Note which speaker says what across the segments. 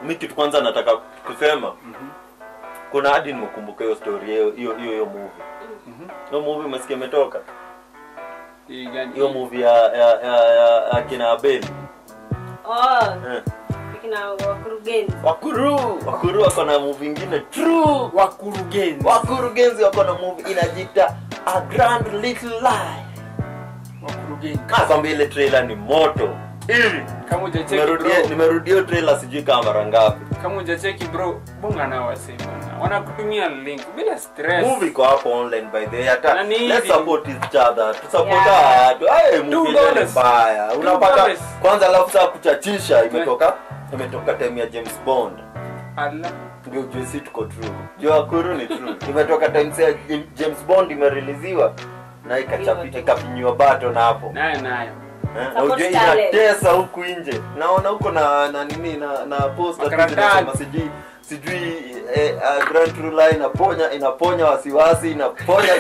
Speaker 1: mi kitu kwanza nataka kusema kuna hadi nimekumbuka hiyo story hiyo hiyo hiyo hiyo movie hiyo movie umesikia imetoka
Speaker 2: Hii gani?
Speaker 1: hiyo movie ya ya ya, ya akina Abeli
Speaker 3: Oh,
Speaker 1: eh.
Speaker 3: kina wakurugenzi.
Speaker 1: Wakuru Wakuru wako na movie ingine true
Speaker 2: Wakurugenzi.
Speaker 1: Wakurugenzi wako na movie inajiita A Grand Little Lie
Speaker 2: Wakurugenzi.
Speaker 1: nakwambia ile trailer ni moto ili
Speaker 2: Kama hujacheki
Speaker 1: nimerudia
Speaker 2: bro.
Speaker 1: nimerudia hiyo trailer sijui kama mara ngapi
Speaker 2: Kama hujacheki bro, bonga nao wasema. Wanakutumia link bila stress.
Speaker 1: movie iko hapo online by the way hata
Speaker 2: Na ni
Speaker 1: let's
Speaker 2: hivi.
Speaker 1: support each other to support
Speaker 3: Yeah.
Speaker 1: watu hey,
Speaker 2: Two
Speaker 1: movie yenyewe ni
Speaker 2: dollars.
Speaker 1: mbaya
Speaker 2: Two
Speaker 1: unapata
Speaker 2: dollars.
Speaker 1: kwanza alafu saa kuchachisha imetoka imetoka time ya James Bond
Speaker 2: Allah.
Speaker 1: ndio ujue si tuko true jua Wakuru ni true imetoka time ya James Bond imereleasiwa na ikachapita ikafinyiwa baton hapo
Speaker 2: Nayo nayo.
Speaker 1: Eh, na
Speaker 3: Support
Speaker 1: ujue
Speaker 3: talent.
Speaker 1: inatesa huku nje naona huko na na nini na na poster tu
Speaker 2: Makaratasi.
Speaker 1: zinasema sijui sijui eh, uh, Grand True Lie inaponya inaponya wasiwasi inaponya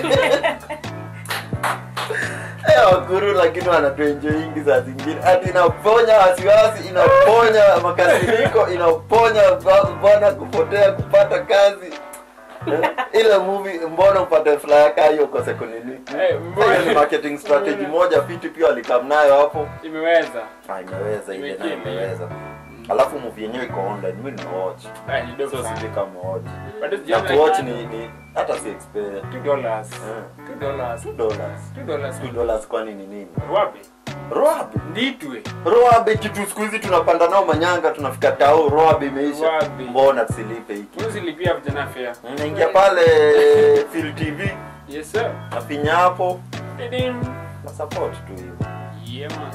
Speaker 1: Eh, wakuru lakini wanatuenjoyingi saa zingine ati inaponya wasiwasi inaponya makasiriko inaponya ba- bwana kupotea kupata kazi Eh, ile movie mbona upate flyer kaa hiyo kose kunini
Speaker 2: Eh, mbona-
Speaker 1: hiyo ni marketing strategy moja fiti pia walikam nayo hapo
Speaker 2: Imeweza.
Speaker 1: Ah, imeweza ile nayo
Speaker 2: Imekili.
Speaker 1: imeweza alafu movie yenyewe iko online mi nimewatch
Speaker 2: Ah, ni dope
Speaker 1: so
Speaker 2: sana.
Speaker 1: sijui kama watch
Speaker 2: Bado
Speaker 1: na
Speaker 2: sijaona
Speaker 1: kuwatch
Speaker 2: ika-
Speaker 1: ni ni hata si expert
Speaker 2: Two dollars.
Speaker 1: Eh.
Speaker 2: Two dollars.
Speaker 1: two dollars
Speaker 2: Two dollars.
Speaker 1: two dollars kwani ni nini
Speaker 2: Wapi?
Speaker 1: roabe
Speaker 2: Nditwe.
Speaker 1: roabe kitu siku hizi tunapanda nao manyanga tunafika tao roabe imeisha
Speaker 2: Roabe.
Speaker 1: mbona tusilipe hiki
Speaker 2: Mwezi lipia vijana fair.
Speaker 1: naingia pale Phil TV
Speaker 2: Yes sir.
Speaker 1: nafinya hapo
Speaker 2: Didim.
Speaker 1: na support tu hivyo
Speaker 2: Yeah man.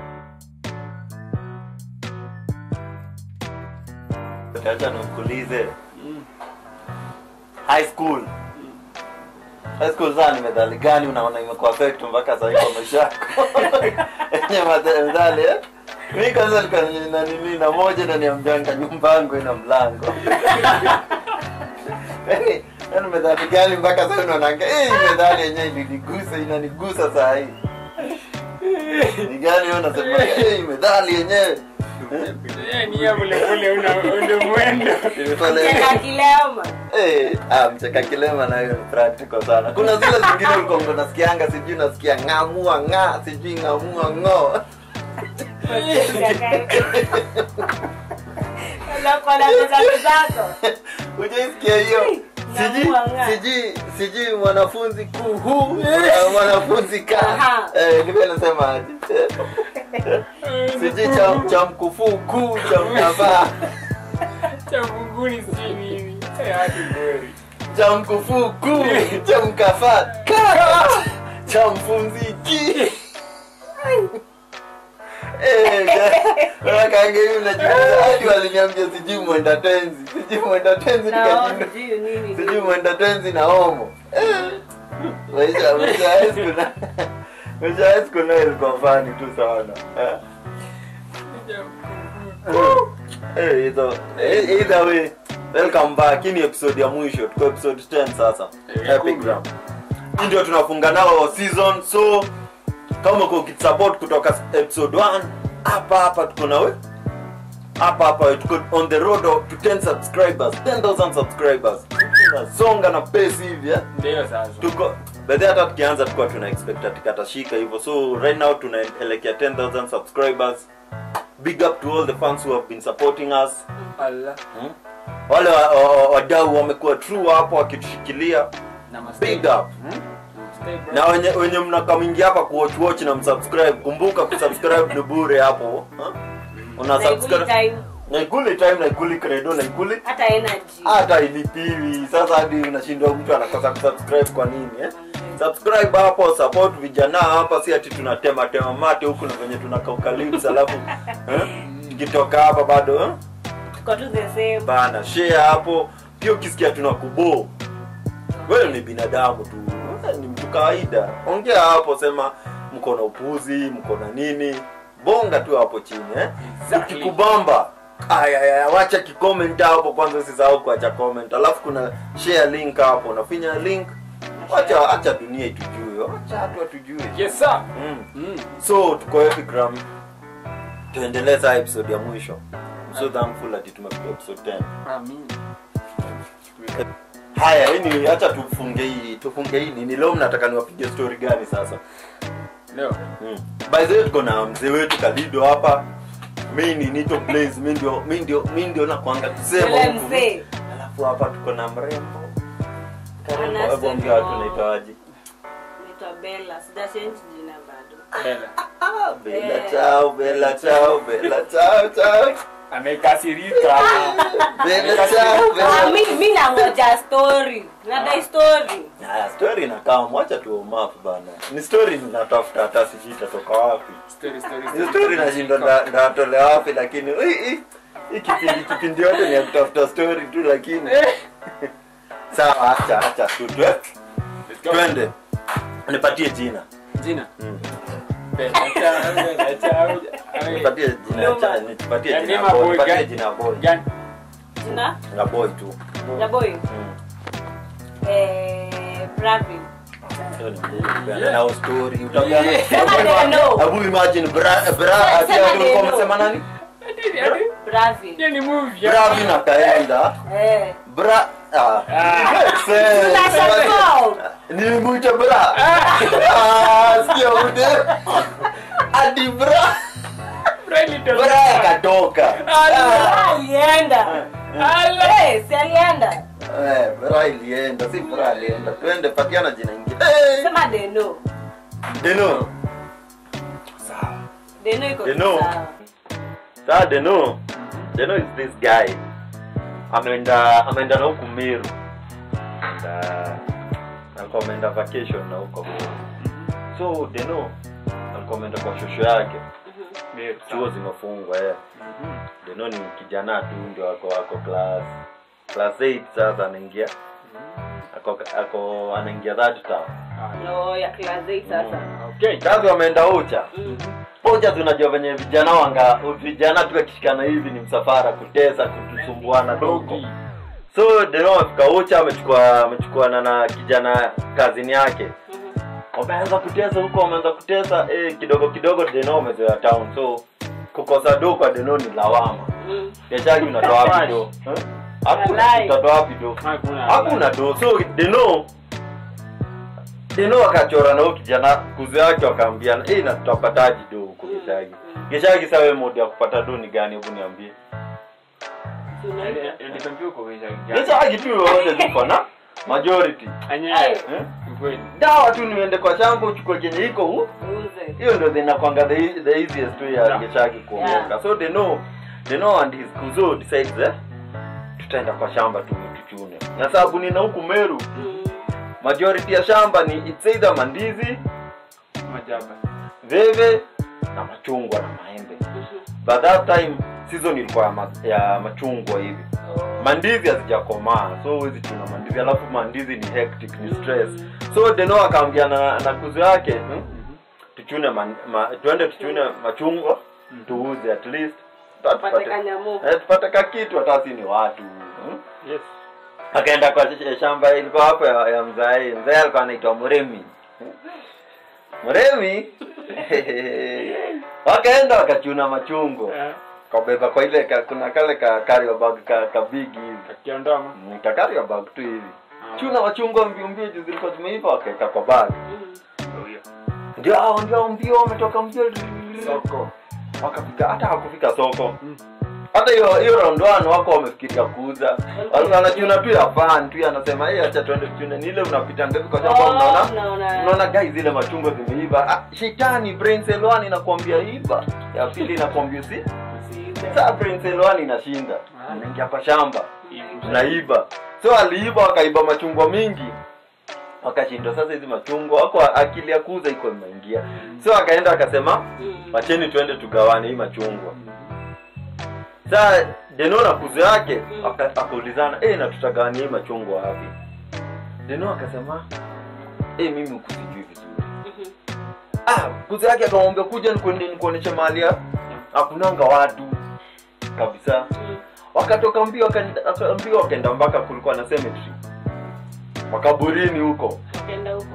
Speaker 1: acha nikuulize
Speaker 2: Mm.
Speaker 1: high school high school saa ni medhali gani unaona imekuwa affect mpaka sasa hivi kwa maisha yako yenye medhali eh mimi kwanza nilikuwa na nini na moja na niambianga nyumba yangu ina mlango yani yani medhali gani mpaka sasa unaonanga eh hii medhali yenyewe ilinigusa inanigusa saa hii ni gani wewe unasema eh hii medhali yenyewe
Speaker 2: Eh, ni ya vile vile una una mwendo.
Speaker 1: Imetolewa.
Speaker 3: Cheka kilema.
Speaker 1: Eh, ah, mcheka kilema nayo ni practical sana. Kuna zile zingine ulikuwa ndo nasikianga sijui nasikia ng'amua ng'a sijui ng'amua ng'o.
Speaker 3: Unakuwa na pesa zako.
Speaker 1: Hujaisikia hiyo? Sijui
Speaker 3: Ng'amua ng'a.
Speaker 1: sijui sijui mwanafunzi kuhu na mwanafunzi ka.
Speaker 3: Aha.
Speaker 1: Eh, ndivyo nasema aje. Sijui cha cha mkufuu kuu cha mnavaa.
Speaker 2: Cha mbinguni si nini. Eh, hadi kweli.
Speaker 1: Cha mkufuu kuu cha mkafaa ka. Cha mfunziki. kaange hivi najiuliza hadi waliniambia sijui mwenda tenzi sijui mwenda tenzi
Speaker 3: Na
Speaker 1: nikajinda
Speaker 3: sijui nini.
Speaker 1: sijui mwenda tenzi na homo Eh, maisha maisha ya high school na- maisha ya high school nayo ilikuwa fani tu sana Eh, eh, either eh, either way welcome back hii ni episode ya mwisho tuko episode 10 sasa
Speaker 2: Eh,
Speaker 1: epigram hii ndio tunafunga nao season so kama uko ukitupport kutoka episode 1 hapa hapa tuko nawe hapa hapa tuko on the road to 10 subscribers 10000 subscribers tunasonga na pace hivi eh?
Speaker 2: Ndio sasa.
Speaker 1: tuko bedhi hata tukianza tukuwa tuna expect ati katashika hivyo so right now tunaelekea 10000 subscribers big up to all the fans who have been supporting us
Speaker 2: Allah.
Speaker 1: hmm? wale wa- wa- wa- wadau wamekuwa true hapo wakitushikilia
Speaker 2: Namaste.
Speaker 1: big up hmm?
Speaker 2: Namaste, bro.
Speaker 1: na wenye wenye mnakamwingia hapa kuwatch watch na msubscribe kumbuka kusubscribe ni bure hapo huh? una
Speaker 3: Na ikuli
Speaker 1: subscribe
Speaker 3: time.
Speaker 1: na ikuli time na ikuli credo na ikuli
Speaker 3: Hata energy.
Speaker 1: hata ilipiwi sasa hadi unashindwa mtu anakosa kusubscribe kwa nini eh? subscribe hapo support vijana hapa si ati tunatema tema mate huku na venye tunakauka lips alafu eh? tukitoka hapa bado eh?
Speaker 3: Tuko tu the same.
Speaker 1: bana share hapo pia ukisikia tunakubo wewe ni binadamu tu Wewe ni mtu kawaida ongea hapo sema mko na upuzi mko na nini bonga tu hapo chini eh?
Speaker 2: Exactly.
Speaker 1: ukikubamba aya aya wacha kicomment hapo kwanza usisahau kuacha comment alafu kuna share link hapo unafinya link wacha acha dunia itujue wacha watu watujue
Speaker 2: Yes sir.
Speaker 1: mm.
Speaker 2: Mm.
Speaker 1: so tuko epigram tuendelee saa episode ya mwisho so thankful ati tumefika episode 10
Speaker 2: Amin.
Speaker 1: haya ini acha tufunge hii tufunge hii nini leo mnataka niwapige story gani sasa
Speaker 2: Leo.
Speaker 1: mm. by the way tuko na mzee wetu kalido hapa mi ni nito blaze mi ndio mi ndio mi ndio nakwanga kusema
Speaker 3: Yule
Speaker 1: huku.
Speaker 3: mzee.
Speaker 1: alafu hapa tuko na mrembo Karembo,
Speaker 3: Anasema-
Speaker 1: hebu ongea watu naitawaje
Speaker 3: Naitwa Bella. Sijachange jina bado.
Speaker 2: Bella.
Speaker 1: ah, bela
Speaker 3: Eh.
Speaker 1: chao bela chao bela chao chao
Speaker 2: Amekasirika.
Speaker 1: bela chao
Speaker 3: Ah,
Speaker 1: bela
Speaker 3: mi mi nangoja story. Nadai story.
Speaker 1: Haya, story inakaa mwacha tu map bana ni story ninatafuta hata sijui itatoka wapi
Speaker 2: Story, story,
Speaker 1: Hiyo story nashinda nda- ndatolea wapi lakini hii hii- hii kipindi kipindi yote ni ya kutafuta story tu lakini sawa acha acha tu twe-
Speaker 2: Let's go.
Speaker 1: twende nipatie jina
Speaker 2: Jina.
Speaker 1: Mm.
Speaker 2: Bella chao, Bella chao. Ame-
Speaker 1: nipatie jina
Speaker 3: Noma.
Speaker 1: cha nipatie
Speaker 2: Ya
Speaker 1: jina
Speaker 2: name a
Speaker 1: boy
Speaker 2: boy,
Speaker 1: nipatie
Speaker 2: gani?
Speaker 1: jina boy
Speaker 2: Gani?
Speaker 3: Jina?
Speaker 1: na boy tu
Speaker 3: Ya boy.
Speaker 1: Mm.
Speaker 3: Eh, Bravin.
Speaker 1: Hiyo ni boy, bana. na story utaona
Speaker 3: Sema neno.
Speaker 1: Hebu imagine bra bra
Speaker 3: Sema
Speaker 1: ati ulikuwa
Speaker 3: neno.
Speaker 1: umesema nani
Speaker 2: Ati- ati-
Speaker 3: Bravin.
Speaker 2: hiyo ni movie ya-
Speaker 1: bra vina kaenda
Speaker 3: Eh.
Speaker 1: bra ah makes sense.
Speaker 3: Tunashangaa.
Speaker 1: nilimwita bra Ah, sio ude hadi bra
Speaker 2: Really don't-
Speaker 1: bra akatoka
Speaker 3: Ah, alienda.
Speaker 2: Ala.
Speaker 3: Eh, si alienda.
Speaker 1: Eh, bra ilienda si bra alienda twende patiana jina ingine Eh,
Speaker 3: Sema Deno.
Speaker 1: deno
Speaker 3: Deno iko
Speaker 1: Deno.
Speaker 3: sawa.
Speaker 1: saa deno deno is this guy ameenda ameenda na huku meru Ameenda- alikuwa ameenda vacation na huko so deno alikuwa ameenda kwa shosho yake
Speaker 2: Meru.
Speaker 1: chuo zimefungwa eh.
Speaker 2: Mhm.
Speaker 1: deno ni kijana tu ndio ako ako class class 8 sasa anaingia ako, ako anaingia that term
Speaker 2: Ah,
Speaker 3: No, ya class eight sasa.
Speaker 2: Okay.
Speaker 1: kazi wameenda ucha
Speaker 3: Mm.
Speaker 1: ucha tunajua venye vijana wanga vijana tu akishikana hivi ni msafara kutesa kutusumbuana dogo
Speaker 2: Dogi.
Speaker 1: so deno amefika ucha amechukua amechukuana na kijana kazini yake
Speaker 3: Mhm.
Speaker 1: wameanza kutesa huko wameanza kutesa eh, kidogo kidogo deno amezoea town so kukosa do kwa deno ni lawama
Speaker 3: Mm.
Speaker 1: biashara unatoa wapi do Eh? hakuna
Speaker 3: Walai.
Speaker 1: utatoa wapi do
Speaker 2: Hakuna.
Speaker 1: hakuna do so deno deno akachora na huyo kijana kuzi yake wakaambiana eh na tutapataji do huko geshagi geshagi sawe mode ya kupata do ni gani hebu niambie
Speaker 3: Tunaita.
Speaker 2: Ndio- ndio ndio uko kwenye gari.
Speaker 1: geshagi tu yote tuko na majority
Speaker 2: Anyewe.
Speaker 3: Aye.
Speaker 1: eh?
Speaker 2: Kweli.
Speaker 1: dawa tu niende kwa shamba uchukue kenye iko hu
Speaker 3: Uze.
Speaker 1: hiyo ndio zinakwanga the, e- the easiest way ya
Speaker 2: Yeah.
Speaker 1: geshagi kuongoka
Speaker 3: Yeah.
Speaker 1: so they know they know and his kuzo decides eh, tutaenda kwa shamba tu tuchune na sababu nina huku meru
Speaker 3: Mm.
Speaker 1: majority ya shamba ni it's either mandizi
Speaker 2: Majaba.
Speaker 1: veve na machungwa na maembe
Speaker 3: Mhm.
Speaker 1: by that time season ilikuwa ya, ma, ya machungwa hivi
Speaker 3: Oh.
Speaker 1: mandizi hazijakomaa so huwezi chuna mandizi alafu mandizi ni hectic ni stress so deno akaambia na, na kuzo yake hmm? tuchune man, ma, tuende tuchune machungwa tuuze at least
Speaker 3: Pate
Speaker 1: tupate
Speaker 3: kanyamu.
Speaker 1: eh, tupate kakitu hata si ni watu hmm?
Speaker 2: Yes.
Speaker 1: akaenda kwa sh- shamba ilikuwa hapo ya, ya mzai mzai alikuwa anaitwa mremi mremi wakaenda wakachuna machungwa
Speaker 2: Eh,
Speaker 1: kabeba kwa ile ka, kuna kale ka carrier bag ka, ka big hivi
Speaker 2: Kakiondoa ma.
Speaker 1: Mm, ka carrier bag tu hivi
Speaker 2: Ah.
Speaker 1: chuna machungwa mbio mbio juu zilikuwa zimeiva wakaeka kwa bag
Speaker 3: Mhm.
Speaker 2: Ndio hiyo.
Speaker 1: ndio hao ndio mbio wametoka mbio
Speaker 2: Soko.
Speaker 1: wakafika hata hakufika soko
Speaker 2: Mm.
Speaker 1: hata hiyo hiyo round one wako wamefikiria kuuza walikuwa wanachuna tu ya fan tu anasema hey, acha tuende tuchune ni ile unapita ndevu kwa shamba
Speaker 3: Oh,
Speaker 1: unaona
Speaker 3: unaona.
Speaker 1: unaona guys zile machungwa zimeiva ah, shetani brain cell 1 inakwambia iva ya pili inakwambia si
Speaker 3: Usiibe.
Speaker 1: sasa brain cell 1 inashinda
Speaker 2: Ah.
Speaker 1: unaingia kwa shamba
Speaker 2: Hivi.
Speaker 1: tunaiba so aliiba wakaiba machungwa mingi wakashindwa sasa hizi machungwa wako akili ya kuuza iko imeingia so akaenda akasema
Speaker 3: Mm.
Speaker 1: wacheni tuende tugawane hii machungwa saa deno na kuzo yake
Speaker 3: Mm.
Speaker 1: aka- akaulizana hey, na tutagawania hii machungwa wapi deno akasema hey, mimi huku sijui vizuri
Speaker 3: Mhm.
Speaker 1: ah, kuzo yake akamwambia kuja nikuende- nikuoneshe mahali ya hakunanga watu kabisa
Speaker 3: Mm.
Speaker 1: wakatoka mbio wakaenda waka- mbio wakaenda mpaka kulikuwa na cemetery makaburini huko
Speaker 3: Ukaenda huko.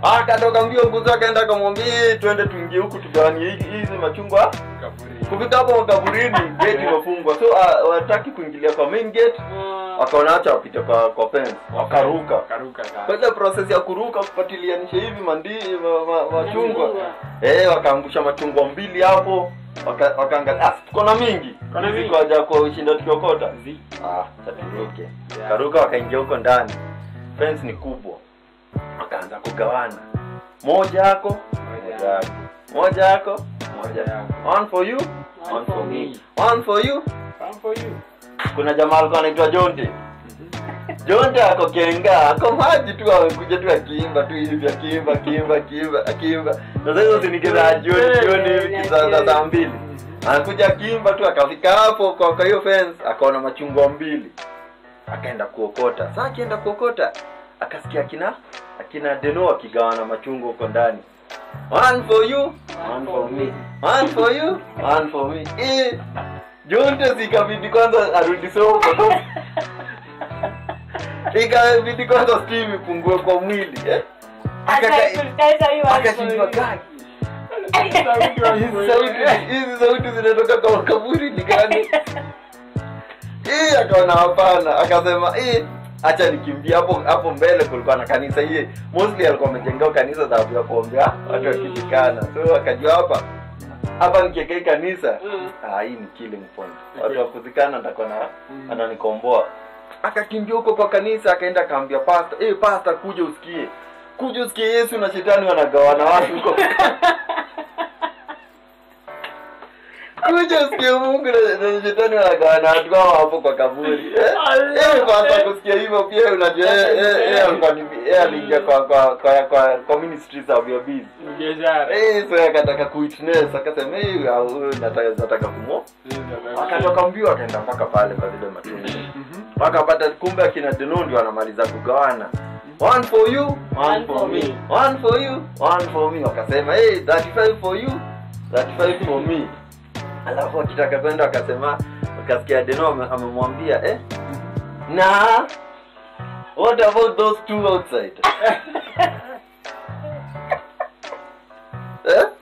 Speaker 1: akatoka mbio nguzo akaenda akamwambia "Eh, twende tuingie huku tugawanie hizi hizi machungwa
Speaker 2: Kaburi.
Speaker 1: kufika hapo makaburini gate imefungwa so uh, wataki kuingilia kwa main gate
Speaker 3: Mm.
Speaker 1: wakaona acha wapite kwa kwa fence wakaruka
Speaker 2: Karuka sana.
Speaker 1: kwa ile process ya kuruka kufatilianisha hivi mandi ma, ma, machungwa
Speaker 3: Machungwa.
Speaker 1: eh wakaangusha machungwa mbili hapo waka- wakaangalia ah tuko na mingi
Speaker 2: Kuna mingi.
Speaker 1: Ziko haja kwa ushinda tukiokota
Speaker 2: Zi.
Speaker 1: ah taturuke
Speaker 2: Yeah.
Speaker 1: karuka wakaingia huko ndani fence ni kubwa wakaanza kugawana moja yako moja yako moja yako moja yako one for you one for me one for you
Speaker 2: Come for you.
Speaker 1: kuna jamaa alikuwa anaitwa Jonte Jonte ako Kenga ako maji tu amekuja tu akiimba tu hivi akiimba akiimba akiimba akiimba sasa hizo zinikeza jioni jioni hivi kisaa saa mbili anakuja akiimba tu akafika hapo kwa kwa hiyo fence akaona machungwa mbili akaenda kuokota sasa akienda kuokota akasikia akina akina Deno akigawana machungwa huko ndani one for you one for me one for you one for me eh Jonte zikabidi kwanza arudi soko ikabidi kwanza steam ipungue kwa mwili eh? Akaka- akashindwa gani hizi sauti hizi sauti zinatoka kwa makaburi ni gani hii akaona hapana akasema hii acha nikimbia hapo hapo mbele kulikuwa na kanisa hii mostly alikuwa amejengewa kanisa sababu ya kuombea watu wakizikana so akajua hapa hapa nikiekei kanisa
Speaker 3: Mm.
Speaker 1: ah, hii ni killing point watu wa kuzikana ndako na ananikomboa akakimbia huko kwa kanisa akaenda akaambia pasta eh pasta kuja usikie kuja usikie yesu na shetani wanagawana watu huko kuja usikie mungu na, na shetani wanagawana watu hao hapo kwa kaburi eh eh pasta kusikia hivyo pia unajua eh eh eh alikuwa ni eh aliingia kwa kwa kwa kwa, kwa ministries of your biz
Speaker 2: Biashara.
Speaker 1: eh so akataka kuwitness akasema eh huyu nataka nataka kumo akatoka mbio akaenda mpaka pale kwa zile matunda wakapata kumbe akina Deno ndio wanamaliza kugawana one for you one for me one for you one for me wakasema hey 35 for you 35 for me alafu akitaka kwenda akasema akasikia Deno ame- amemwambia eh na what about those two outside eh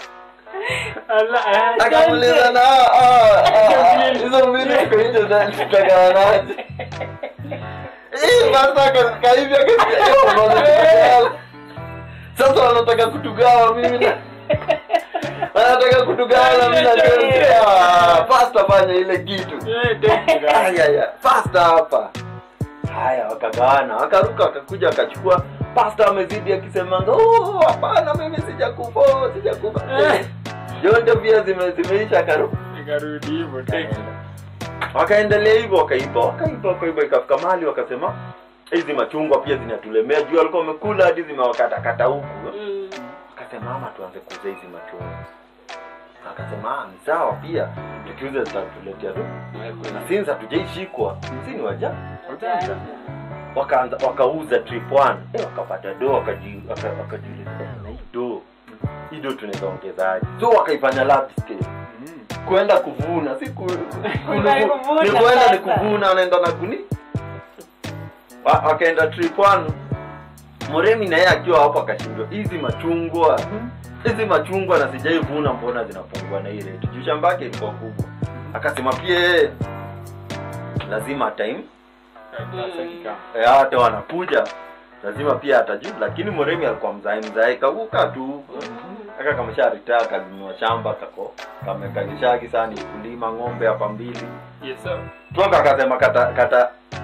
Speaker 1: akamuliza na ah, ah, ah, hizo mbili ziko nje na tutagawanaje Eh, basta ka- kahivi akasikia, eh, wanataka- sasa wanataka kutugawa mimi na wanataka kutugawa na mimi na Jonte. Ah, pasta fanya ile kitu Aya, ya, pasta hapa haya wakagawana wakaruka wakakuja wakachukua pasta amezidi akisemanga "Oh, hapana mimi sijakufa oh, sijakufa
Speaker 2: Eh.
Speaker 1: jonte pia zime, zimeisha akaruka
Speaker 2: Nikarudi hivyo Texas.
Speaker 1: wakaendelea hivyo wakaiba wakaiba wakaiba ikafika mahali wakasema hizi machungwa pia zinatulemea juu walikuwa wamekula hadi zimewakatakata huku
Speaker 3: Mm.
Speaker 1: akasema ama tuanze kuuza hizi machungwa akasema "Ah, ni sawa pia tukiuza zitatuletea tu na since hatujaishikwa si ni waja
Speaker 3: Wajanja.
Speaker 1: wakaanza wakauza trip one eh, wakapata do wakaji- waka- wakajiuliza eh, na hii do hii do tunaweza ongezaje so wakaifanya lab scale
Speaker 2: Mm.
Speaker 1: kwenda kuvuna si ku,
Speaker 3: Kwenda
Speaker 1: ni
Speaker 3: kuvuna
Speaker 1: kwenda ni
Speaker 3: sasa.
Speaker 1: kuvuna wanaenda na kuni Wa- wakaenda trip one muremi na yeye akiwa hapo akashindwa hizi machungwa hizi machungwa na sijaivuna mbona zinapungua na hii rate juu shamba yake ilikuwa kubwa akasema pia yeye lazima time
Speaker 2: Sasa kikao.
Speaker 1: Eh, hata wanakuja lazima pia atajuu lakini moremi alikuwa mzae mzae kavuka tu aka kamesha ritaa kalinua shamba kako kamekagishagi sana ni kulima ng'ombe hapa mbili
Speaker 2: Yes, sir.
Speaker 1: toka akasema kata kata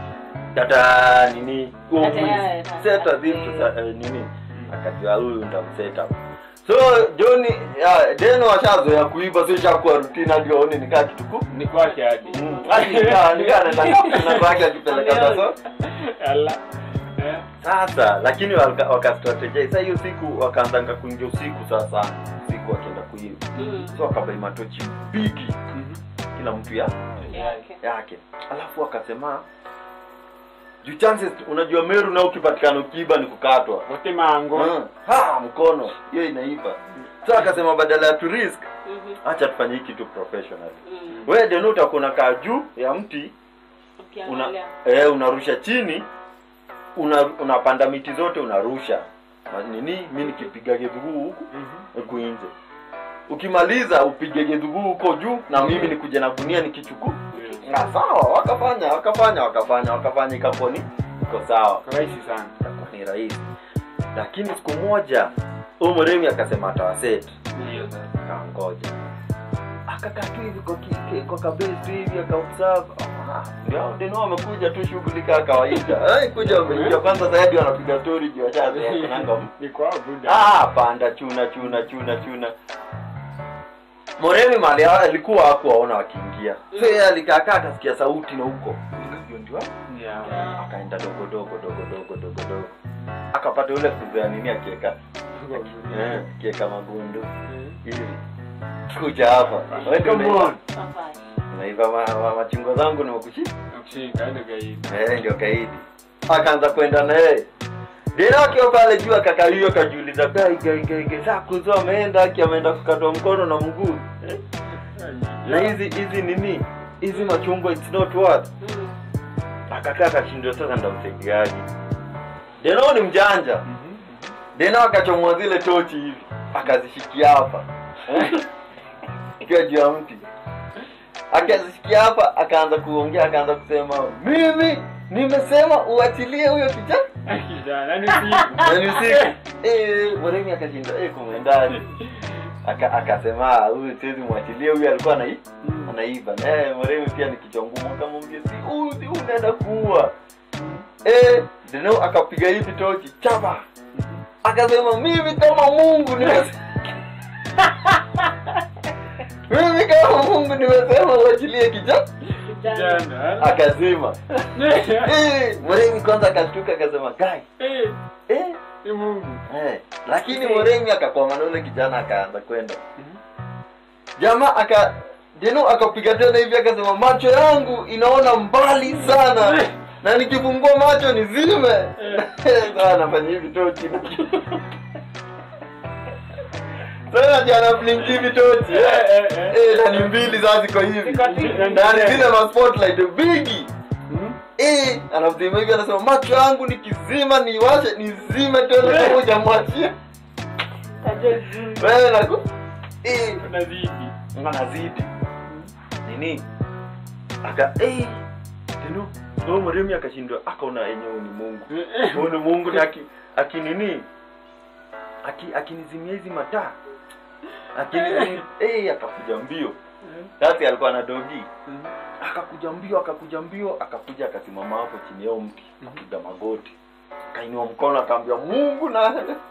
Speaker 1: kata nini huo
Speaker 3: Kata
Speaker 1: mwizi.
Speaker 3: ya-
Speaker 1: seta vitu sa- eh, nini akajua huyu nitamseta so joni ya, deno washazoea kuiba so ishakuwa rutina hadi waone nikaa kituku
Speaker 2: Ni kwake hadi.
Speaker 1: Mm, hadi nikaa nikaa naenda na kwake akipeleka taso
Speaker 2: Ala. Eh.
Speaker 1: sasa lakini waka- wakastrategize sasa hiyo siku wakaanzanga kuingia usiku sasa usiku wakienda kuiba
Speaker 3: Mm.
Speaker 1: so wakabai matochi bigi
Speaker 2: Mhm.
Speaker 1: kila mtu ya
Speaker 3: Yake.
Speaker 1: yake alafu wakasema juu chances unajua meru na ukipatikana ukiiba ni kukatwa
Speaker 2: Wote mango.
Speaker 1: Mm. ha mkono hiyo inaiba so akasema badala ya tu risk
Speaker 3: Mhm.
Speaker 1: acha tufanye hii kitu professional
Speaker 3: Mm.
Speaker 1: wewe deno utakuwa unakaa juu ya mti una,
Speaker 3: Ukiangalia.
Speaker 1: eh, unarusha chini una, unapanda miti zote unarusha Ma- nini mi nikipiga gedhuguu huku
Speaker 2: Mhm.
Speaker 1: huku nje ukimaliza upige gedhuguu huko juu na mimi nikuje na gunia nikichukua Ah, sawa wakafanya wakafanya wakafanya wakafanya ikakuwa ni iko sawa
Speaker 2: rahisi sana
Speaker 1: ikakuwa ni rahisi lakini siku moja huyu mremi akasema atawaseti
Speaker 2: hiyo sasa
Speaker 1: akangoja akakaa tu hivi kwa kike kwa kabezi tu hivi akaobserve Ah, ndio hao ndio wamekuja tu shughuli kaa kawaida eh kuja wameingia kwanza zaidi wanapiga story juu washaanza kunanga
Speaker 2: ni kwa buda
Speaker 1: ah panda chuna chuna chuna chuna Moremi mali alikuwa hakuwaona wakiingia so yeye alikaa kaa akasikia sauti na huko Ndio ndio
Speaker 2: yeah
Speaker 1: akaenda dogo dogo dogo dogo dogo dogo akapata yule fuzo ya nini akieka eh akieka magundu hivi kuja hapa Wewe ndio
Speaker 2: Come on.
Speaker 1: unaiva-
Speaker 3: Papai.
Speaker 1: unaiva ma- ma- machungwa zangu nimekushi
Speaker 2: nakushika ndio gaidi
Speaker 1: eh ndio kaidi akaanza kwenda na yeye Dena akiwa pale juu akakalio kajiuliza gai gai gai gai saa kuzo ameenda aki ameenda kukatwa mkono na mguu eh? na hizi hizi nini hizi machungwa it's not worth
Speaker 3: Mm.
Speaker 1: akakaa akashindwa sasa ndamsaidiaje Dena ni mjanja Dena akachomoa zile tochi hivi akazishikia hapa ikiwa juu ya mti akazishikia hapa akaanza kuongea akaanza kusema mimi nimesema uachilie huyo kijana
Speaker 2: kijana ni siku
Speaker 1: Yaani usiku eh Moremi akashinda eh kumwendaje aka akasema "Ah, huyu siwezi mwachilie huyu alikuwa anai anaiba na eh Moremi pia ni kichwa ngumu akamwambia si huyu si huyu unaenda kuua eh Deno akapiga hivi tochi chapa akasema mimi kama Mungu nimesema mimi kama Mungu nimesema uachilie kijana
Speaker 3: Kijana.
Speaker 2: kijana
Speaker 1: akazima eh Moremi kwanza akashtuka akasema kai
Speaker 2: eh
Speaker 1: eh
Speaker 2: ni Mungu
Speaker 1: Eh, lakini Moremi akakwama na ule kijana akaanza kwenda. Jamaa aka Deno akapiga tena hivi akasema macho yangu inaona mbali sana na nikifungua macho nizime. Sasa anafanya hivi tochi. Sasa jana blink hivi tochi.
Speaker 2: eh eh
Speaker 1: Eh, na ni mbili sasa ziko hivi.
Speaker 2: Ziko-
Speaker 1: Na ni zile ma spotlight bigi. Eh, anazima hivi anasema macho yangu nikizima niwashe nizime tena kama hujamwachia.
Speaker 3: Kajua juu.
Speaker 1: wewe naku eh
Speaker 2: unazidi
Speaker 1: anazidi nini aka eh tena ndio mremi akashindwa akaona yenyewe ni Mungu huyu ni Mungu na aki akinini aki akinizimia hizi mataa akinizimia eh akakuja mbio sasa alikuwa na dogi akakuja mbio akakuja mbio akakuja akasimama hapo chini yao mti akapiga magoti akainua mkono akaambia Mungu na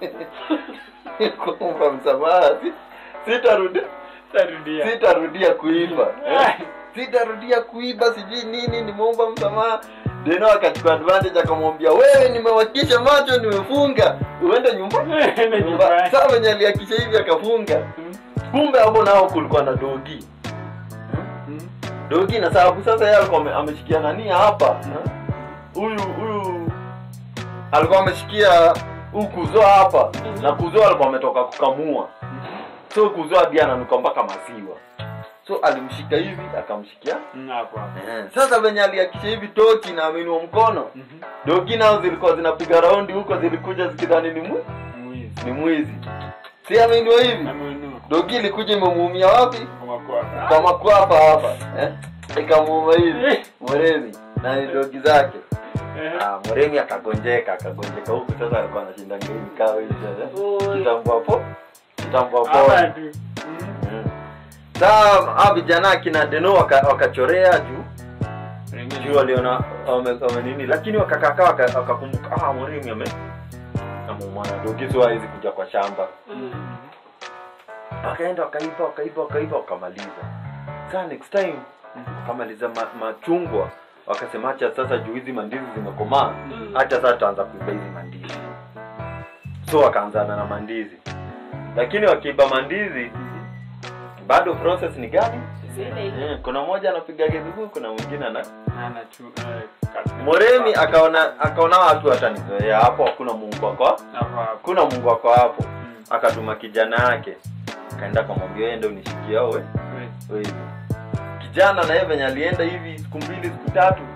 Speaker 1: kuomba msamaha si- sitarudi
Speaker 2: tarudia
Speaker 1: sitarudia kuiba Eh, sitarudia kuiba sijui nini nimeomba msamaha deno akachukua advantage akamwambia wewe nimewakisha macho nimefunga uende nyumba
Speaker 2: Uende
Speaker 1: nyumba
Speaker 2: nyumbani.
Speaker 1: saa venye aliakisha hivi akafunga kumbe hapo nao kulikuwa na dogi dogi na sababu sasa yeye alikuwa ame- ameshikia nani hapa huyu huyu alikuwa ameshikia huyu kuzoa hapa na kuzoa alikuwa ametoka kukamua so kuzoa hadi ananuka mpaka maziwa so alimshika hivi akamshikia
Speaker 2: hapo hapo
Speaker 1: Eh, sasa venye aliakisha hivi tochi na aminua mkono dogi nao zilikuwa zinapiga raundi huko zilikuja zikidhani ni mwi,
Speaker 2: mwizi
Speaker 1: ni mwizi si aminua hivi
Speaker 2: amuinua
Speaker 1: dogi ilikuja imemuumia wapi
Speaker 2: kwa makwapa
Speaker 1: kwa makwapa hapa eh? ikamuuma hivi mwerezi na ni dogi zake Ah, mweremi akagonjeka akagonjeka huku sasa alikuwa anashinda ngeni kao hivi sasa
Speaker 3: Oi.
Speaker 1: kitambo hapo kitambo
Speaker 2: hapa
Speaker 1: hapo
Speaker 2: tu
Speaker 1: Mm. saa hao vijana akina deno waka- wakachorea juu juu waliona wame- wame nini lakini wakakakaa waka- wakakumbuka ah mweremi ame ameumana dogi so hawezi kuja kwa shamba wakaenda wakaiba wakaiba wakaiba wakamaliza saa next time wakamaliza ma, machungwa wakasema hacha sasa juu hizi mandizi zimekomaa hacha sasa tutaanza kuiba hizi mandizi so wakaanzana na mandizi lakini wakiiba mandizi bado process ni gani
Speaker 3: Zile ile.
Speaker 1: eh, kuna mmoja anapiga kizuguu kuna mwingine ana
Speaker 2: ana chu eh, kat-
Speaker 1: moremi akaona akaona watu watanizoea hapo hakuna mungu wako
Speaker 2: hapo hapo
Speaker 1: hakuna mungu wako hapo
Speaker 2: Mm.
Speaker 1: akatuma kijana yake akaenda akamwambia ende unishikia we
Speaker 2: Wewe.
Speaker 1: wewe kijana na yeye venye alienda hivi siku mbili siku tatu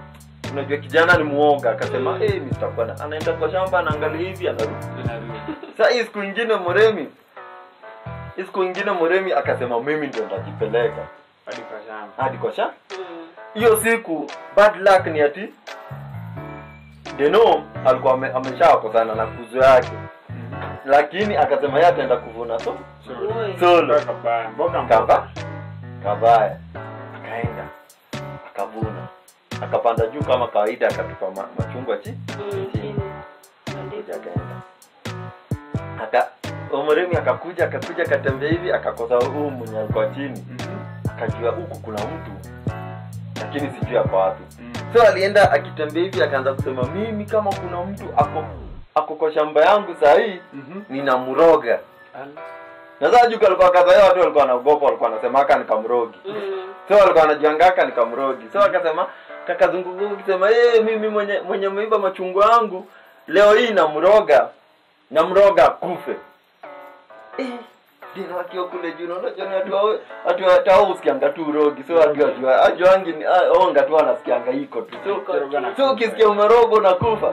Speaker 1: unajua kijana ni muoga akasema hey, mimi sitakuwa na anaenda kwa shamba anaangalia hivi anarudi
Speaker 2: Inarudi.
Speaker 1: sasa hii siku ingine mremi hii siku ingine mremi akasema mimi ndio nitajipeleka
Speaker 2: Hadi kwa shamba.
Speaker 1: hadi kwa shamba
Speaker 3: Mm.
Speaker 1: hiyo siku bad luck ni ati deno alikuwa ame- ameshawakosana na kuzo yake lakini akasema yeye ataenda kuvuna so
Speaker 3: Oi.
Speaker 1: solo
Speaker 2: Mboga kabaya. Mboga
Speaker 1: kava kabaya akaenda akavuna akapanda juu kama kawaida akatupa ma, machungwa chi
Speaker 3: Mm, chini.
Speaker 1: kuja akaenda aka omoremi akakuja akakuja akatembea hivi akakosa huu mwenye alikuwa chini
Speaker 2: Mhm.
Speaker 1: akajua huku kuna mtu lakini sijui ako wapi
Speaker 2: Mm.
Speaker 1: so alienda akitembea hivi akaanza kusema mimi kama kuna mtu ako ako kwa shamba yangu sahii
Speaker 2: Mhm.
Speaker 1: ninamroga
Speaker 2: Ala.
Speaker 1: na sasa juu kalikuwa kadhaa watu walikuwa wanaogopa walikuwa wanasema aka nikamrogi
Speaker 3: Mm.
Speaker 1: so walikuwa wanajiangaka nikamrogi so akasema kakazunguka ukisema hey, mimi mwenye mwenye meiba machungwa yangu leo hii namroga namroga kufe eh, dino akiwa kule juu naona jana watu hao- watu hata usikianga tu urogi so watu wajua ajuangi ni ah, onga tu anasikianga iko tu so
Speaker 2: Kiroga na
Speaker 1: so ukisikia umerogo na kufa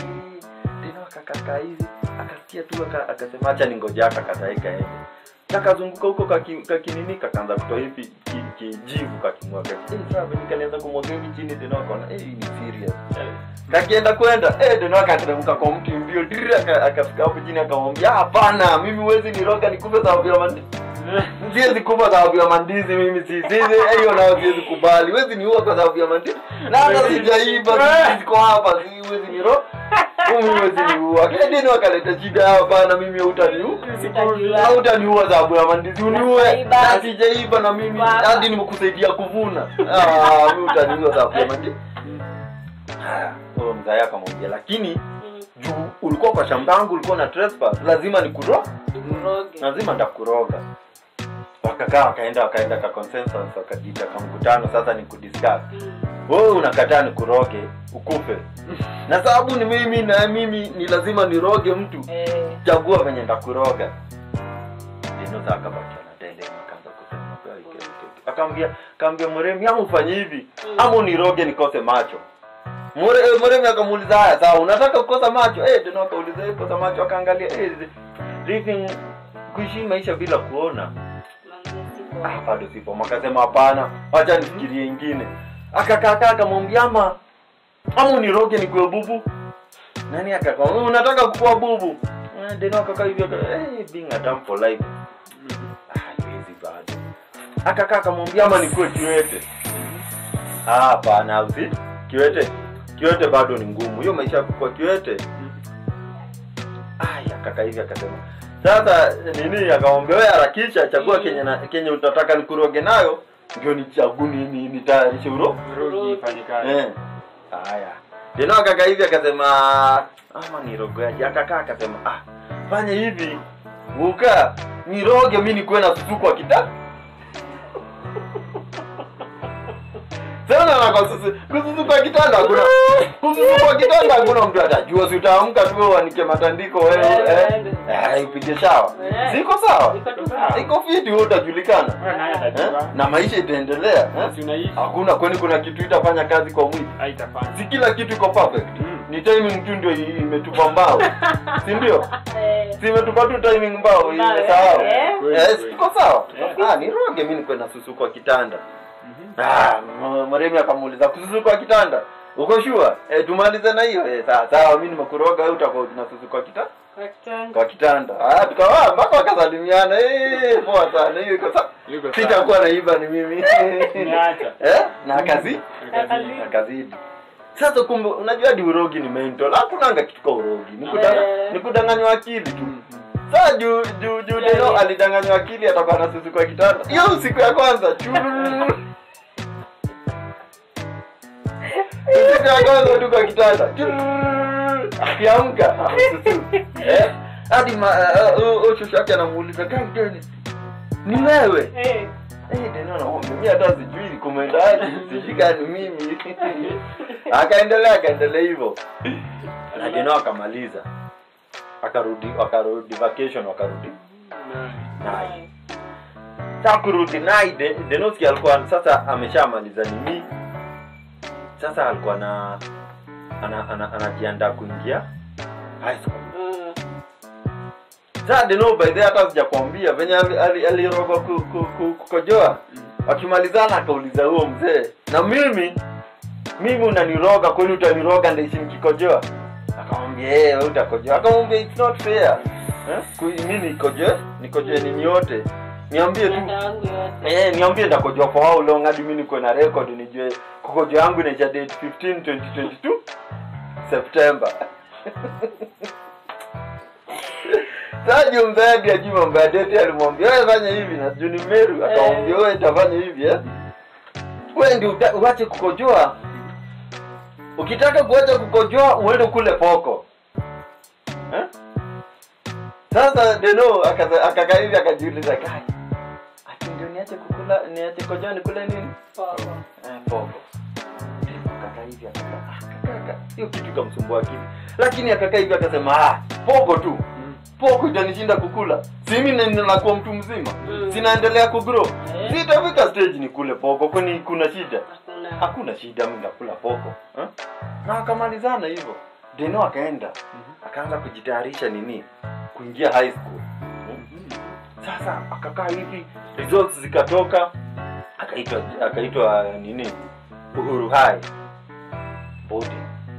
Speaker 1: tena akakakaa hivi akasikia tu aka- akasema acha ningoja akakataika ende kakazunguka huko kaki- kakinini kakaanza kutoa hivi ki- kijivu kakimwaga eh sasa venye kanianza kumwaga hivi chini tena akaona eh hii ni serious kakienda kwenda eh tena akateremka kwa mti mbio diri aka- akafika hapo chini akamwambia hapana mimi huwezi niroga nikufe sababu ya mandi siwezi kufa sababu ya mandizi mimi si siwezi hiyo nayo siwezi kubali huwezi niua kwa sababu ya mandizi na hata sijaiba sisi ziko hapa si huwezi niro mimi huwezi niua kile dini wakaleta shida hapana mimi hautaniua
Speaker 3: Utajua.
Speaker 1: hautaniua sababu ya mandizi uniue
Speaker 3: Sijaiba.
Speaker 1: na sijaiba na mimi
Speaker 3: Baba.
Speaker 1: hadi nimekusaidia kuvuna ah mimi utaniua sababu ya mandizi haya huyo mzee akamwambia lakini
Speaker 3: Mm.
Speaker 1: juu ulikuwa kwa shamba yangu ulikuwa na trespass lazima nikuro
Speaker 3: Nikuroge.
Speaker 1: lazima nitakuroga wakakaa wakaenda wakaenda ka consensus wakajiita ka mkutano sasa ni kudiscuss
Speaker 3: Mm.
Speaker 1: wewe unakataa nikuroge ukufe na sababu ni mimi na mimi ni lazima niroge mtu
Speaker 3: Eh.
Speaker 1: chagua venye ndakuroga dinosa akabaki anatende akaanza kusema "Kwa ike, ike, ike." akaambia akaambia mremi ama ufanye hivi
Speaker 3: Mm.
Speaker 1: ama uniroge nikose macho Mure, eh, mremi akamuuliza haya sawa unataka kukosa macho eh dino akauliza eh kosa macho akaangalia eh living kuishi maisha bila kuona
Speaker 3: Manze sipo.
Speaker 1: ah bado sipo makasema hapana wacha nifikirie ingine akakakaa akamwambia ama ama uniroge nikuwe bubu nani akakaa unataka kukuwa bubu Eh, deno akakaa hivyo aka- eh, being a dumb for life ah haiwezi bado akakaa akamwambia ama nikuwe kiwete ah hapana usi kiwete kiwete bado ni ngumu hiyo maisha ya kukuwa kiwete aya kaka hivi akasema sasa nini akamwambia wewe harakisha chagua kenye na, kenye utataka nikuroge nayo ndio nichagu ni, ni, nitayarishe uro
Speaker 2: Rugi ifanye kazi.
Speaker 1: eh haya tena kaka hivi akasema ama nirogeaje akakaa akasema ah fanya hivi uka niroge mi nikuwe na susu kwa kita sana na kwa susu kususu kwa kitanda hakuna kususu kwa kitanda hakuna mtu atajua si utaamka tu wewe uanike matandiko wewe eh eh upige shawa
Speaker 3: Eh.
Speaker 1: ziko sawa
Speaker 3: Iko tu
Speaker 2: Sawa.
Speaker 3: sawa.
Speaker 1: iko fiti wewe utajulikana
Speaker 2: Wewe naye
Speaker 1: eh?
Speaker 2: atajua.
Speaker 1: na maisha itaendelea eh?
Speaker 2: Si unaishi.
Speaker 1: hakuna kwani kuna kitu itafanya kazi kwa mwili
Speaker 2: Haitafanya.
Speaker 1: si kila kitu iko perfect
Speaker 2: Mm.
Speaker 1: ni timing tu ndio i- imetupa mbao si ndio
Speaker 3: Eh.
Speaker 1: si imetupa tu timing mbao
Speaker 3: Mbao,
Speaker 1: imesahau
Speaker 3: eh.
Speaker 2: Kweli,
Speaker 1: Eh,
Speaker 2: kweli.
Speaker 1: iko sawa
Speaker 2: Eh.
Speaker 1: ah niroge mi nikwe na susu kwa kitanda
Speaker 2: Mhm.
Speaker 1: ah m- maremi akamuuliza kususu kwa kitanda uko shua eh, tumalize na hiyo eh, sawa sawa mi nimekuroga wewe utakuwa na susu kwa kitanda
Speaker 3: Daktari.
Speaker 1: kwa kitanda ah tukawa mpaka wakasalimiana eh poa sana hiyo iko sawa
Speaker 2: Iko sawa.
Speaker 1: sitakuwa naiba ni mimi
Speaker 2: Niacha.
Speaker 1: eh na kazi
Speaker 3: Akazidi.
Speaker 1: akazidi sasa kumbe unajua hadi urogi ni mental hakunanga kitu ka urogi ni kudanga,
Speaker 3: Eh.
Speaker 1: ni kudanganywa akili tu
Speaker 2: Mhm.
Speaker 1: saa juu juu juu
Speaker 3: Yeah,
Speaker 1: deno
Speaker 3: yeah.
Speaker 1: alidanganywa akili atakuwa na susu kwa kitanda hiyo siku ya kwanza chururu. siku ya kwanza tu kwa kitanda chururu. akiamka ah, susu. Eh, hadi ma- eh, eh, oh, shosho yake anamuuliza "Kai, Deni, ni wewe
Speaker 3: Eh.
Speaker 1: Eh, Deno anaomba, mimi hata sijui kumeendaje sijui ni mimi akaendelea akaendelea hivyo na Deno akamaliza akarudi wakarudi vacation wakarudi naye sasa kurudi naye De- Denoski alikuwa sasa ameshamaliza nini sasa alikuwa na ana, ana, anajiandaa kuingia high school
Speaker 3: Mm.
Speaker 1: sasa deno by the way hata sijakwambia venye aliroga ali, ali aliroga ku, ku, ku, kukojoa wakimalizana akauliza huo mzee na mimi mimi unaniroga kweli utaniroga ndaishi nikikojoa akamwambia hey, we utakojoa akamwambia it's not fair eh? Ku- mi nikojoe nikojoe nini yote niambie tu
Speaker 3: Dada wangu yote.
Speaker 1: Eh, niambie nitakojoa for how long hadi mimi niko na record nijue kukojoa yangu inaisha date 15 2022 September. Sasa mzaadi ajui mambo ya date alimwambia wewe fanya hivi na juu ni Meru akamwambia wewe itafanya hivi eh. Wewe ndio uta- uache kukojoa. Ukitaka kuacha kukojoa uende kule poko. Eh? Sasa Deno akaza- akakaa hivi akajiuliza kai. Ati ndio niache kukula niache kojoa nikule nini?
Speaker 3: Popo.
Speaker 1: Eh, poko. Akakaa hivi akakaa. ah, kaka, Hiyo kitu ikamsumbua akili. Lakini akakaa hivi akasema ah, poko tu. Poko itanishinda kukula. Si mimi na- nakuwa mtu mzima.
Speaker 3: Mm.
Speaker 1: Sinaendelea kugrow.
Speaker 3: Eh.
Speaker 1: Sitafika stage nikule poko kwani kuna shida?
Speaker 3: Hakuna.
Speaker 1: Hakuna shida mimi nakula poko. Eh? Na akamalizana hivyo. Deno akaenda. Akaanza kujitayarisha nini? Kuingia high school. Sasa akakaa hivi, results zikatoka, akaitwa akaitwa nini? Uhuru High. Bodi.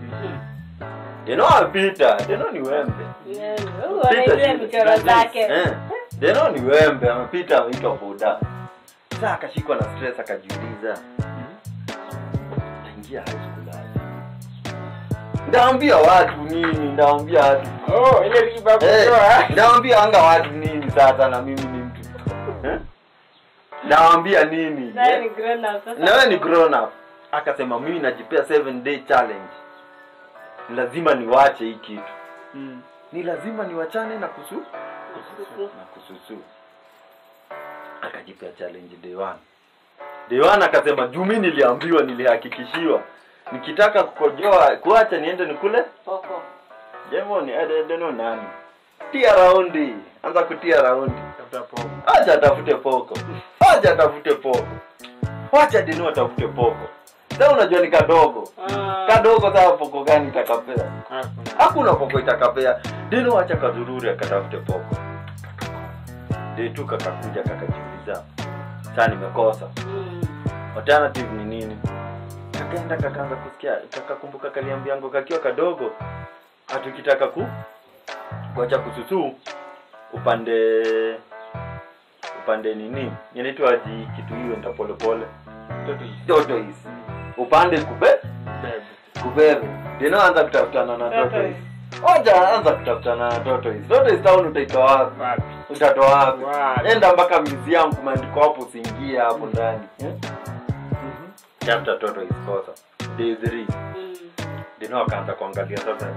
Speaker 1: Deno apita, Deno ni wembe.
Speaker 3: Yeah, huyu anaijua michoro zake.
Speaker 1: Eh, Deno ni wembe, amepita ameitwa boda. Sasa akashikwa na stress akajiuliza, naingia high school aje? Ndaambia watu nini? Ndaambia watu
Speaker 2: Oh, ile riba
Speaker 1: Eh,
Speaker 2: kutoa.
Speaker 1: Naambia anga watu nini sasa na mimi ni mtu. Eh? Naambia nini?
Speaker 3: Naye ni grown up sasa.
Speaker 1: Na wewe ni grown up. Akasema mimi najipea 7 day challenge. Lazima niwache hii kitu.
Speaker 2: Mm.
Speaker 1: Ni lazima niwachane na kusu
Speaker 3: Kususu.
Speaker 1: na kususu. Akajipea challenge day one. Day one akasema juu mimi niliambiwa nilihakikishiwa nikitaka kukojoa kuacha niende nikule
Speaker 3: Popo.
Speaker 1: Jamoni, I don't know nani. Tia raundi. Anza kutia raundi.
Speaker 2: Tafuta popo.
Speaker 1: Acha atafute poko. Acha atafute poko. Wacha Dino atafute poko. Sasa unajua ni kadogo.
Speaker 3: Ah.
Speaker 1: Kadogo sasa poko gani itakapea?
Speaker 2: Hakuna.
Speaker 1: Hakuna poko itakapea. Dino acha kazururi akatafute poko. Detu kakakuja kakajiuliza. Sasa nimekosa.
Speaker 3: Mm.
Speaker 1: Alternative ni nini? Kakaenda kakaanza kusikia kakakumbuka kaliambiango kakiwa kadogo hatukitaka ku kuacha kususu upande upande nini inaitwa aji kitu hiyo nda pole pole
Speaker 2: Mtoto hizi.
Speaker 1: tortoise upande kube
Speaker 2: Bebe.
Speaker 1: kubebe dino anza kutafutana na tortoise
Speaker 3: Tortoise.
Speaker 1: oja anza kutafutana na tortoise tortoise town utaitoa wapi
Speaker 2: Wapi?
Speaker 1: utatoa wapi
Speaker 2: Wapi?
Speaker 1: enda mpaka museum kumeandikwa hapo usiingie hapo ndani eh? chapter tortoise kosa day 3
Speaker 3: Mm.
Speaker 1: dino akaanza kuangalia sasa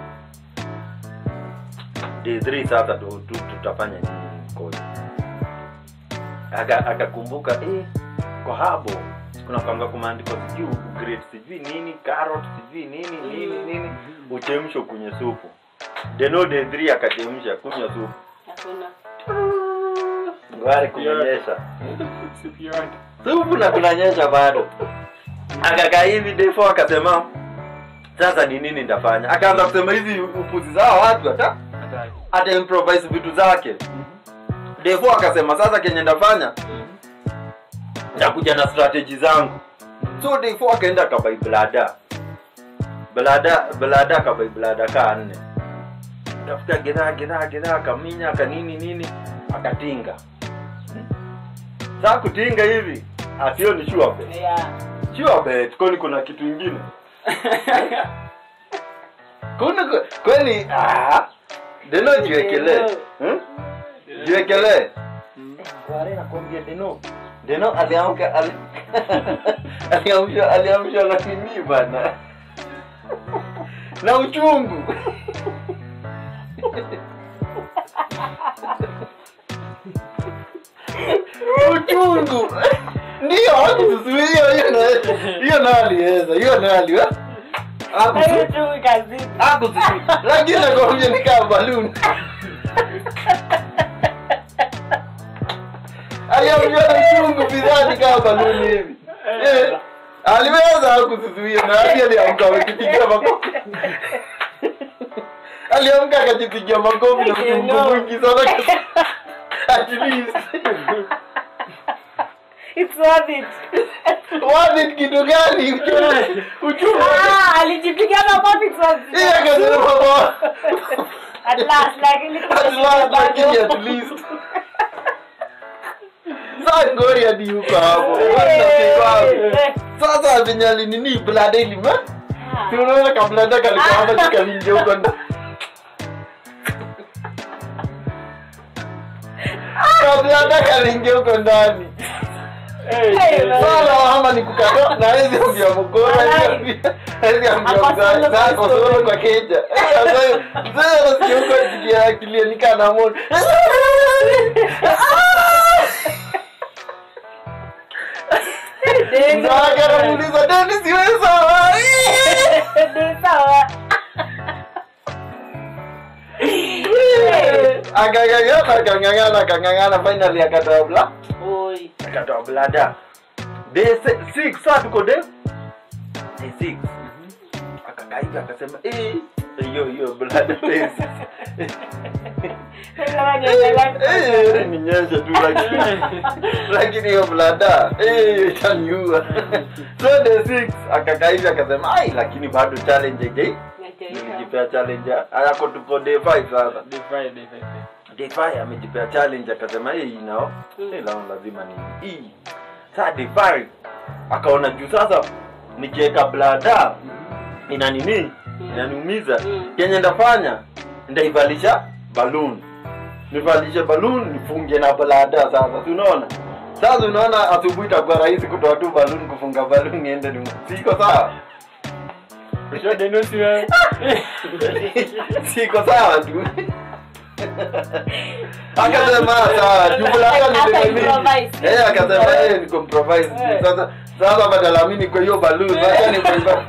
Speaker 1: day 3 sasa tu- tu- tutafanya nini mkoja Aka- akakumbuka eh, kwa habo kuna kwanga kumaandikwa sijui grade sijui nini carrot sijui nini nini nini uchemsho kwenye supu deno day 3 akachemsha kunywa supu
Speaker 3: Hakuna.
Speaker 1: ngwari kumenyesha
Speaker 2: Siku yote.
Speaker 1: supu na kunanyesha bado akakaa hivi day 4 akasema sasa ni nini ndafanya akaanza kusema hizi upuzi zao watu hata
Speaker 2: Hataki.
Speaker 1: ata improvise vitu zake defo akasema sasa kenye ndafanya ntakuja na strategy zangu so defo akaenda akabai blada blada blada akabai blada kaa nne tafuta gedhaa gedhaa gedhaa akaminya akanini nini akatinga saa kutinga hivi asio ni sure bet
Speaker 3: Yeah.
Speaker 1: sure bet kwani kuna kitu ingine kuna ku- kwani ah, deno jiwekelee hmm? jiwekelee wale nakwambia deno deno aliamka ali- aliamshwa aliamshwa na nini bana na uchungu uchungu ndio hakususuia hiyo na- hiyo nayo aliweza hiyo nayo aliweza
Speaker 3: Hayo tu kazini.
Speaker 1: akususuia lakini nakwambia ni kama baluni aliamshwa na uchungu bidhani kama baluni hivi Eh, aliweza kuzuia na hadi aliamka amekipigia makofi aliamka akajipigia makofi na mzungu mwingi sana at least
Speaker 3: It's worth it.
Speaker 1: wapi kitu gani uchumi uchumi
Speaker 3: Ah, alijipigia makofi it's worth it.
Speaker 1: yeye akasema baba
Speaker 3: At last, lakini
Speaker 1: at last lakini at least sasa ngori hadi huko hapo
Speaker 3: Eh,
Speaker 1: sasa vinyali nini blada ilima
Speaker 3: ah.
Speaker 1: si unaona kablada kalikuwa hapa kikalingia huko ndani kablada kalingia huko ndani sala ama ni kukata na hizi ambia mgora hizi ambia mzazi zako solo kwa keja sasa mzee anasikia huko sikia akilia nikana moto
Speaker 3: Dennis.
Speaker 1: mzee wake anamuuliza Dennis wewe sawa
Speaker 3: Ni sawa.
Speaker 1: akang'ang'ana akang'ang'ana akang'ang'ana finally akatoa bla
Speaker 3: Oi.
Speaker 1: akatoa blada day se- six saa tuko day day six akakaiga akasema eh hiyo hiyo blada day six
Speaker 3: Kama niendelea
Speaker 1: Eh, eh, ninyeshe tu lakini lakini hiyo blada eh, itaniua so day six akakaiga akasema ai lakini bado challenge again nilijipea challenge ayako tuko day five sasa
Speaker 2: Defy, defy.
Speaker 1: Defy amejipea challenge akasema hii nao hey, lao lazima ni hii saa Defy akaona juu sasa nikiweka blada ina nini inaniumiza
Speaker 3: Mm.
Speaker 1: kenye ndafanya ndaivalisha balloon nivalishe balloon nifunge na blada sasa si unaona sasa unaona asubuhi itakuwa rahisi kutoa tu balloon kufunga balloon iende ni siko sawa
Speaker 2: Sio Dennis wewe.
Speaker 1: siko sawa tu akasema sawa jumla yao ni
Speaker 3: Aka
Speaker 1: deni
Speaker 3: improvise.
Speaker 1: mingi eh akasema yeye ni compromise
Speaker 3: Eh.
Speaker 1: sasa sasa badala mimi niko hiyo balloon acha ni kwa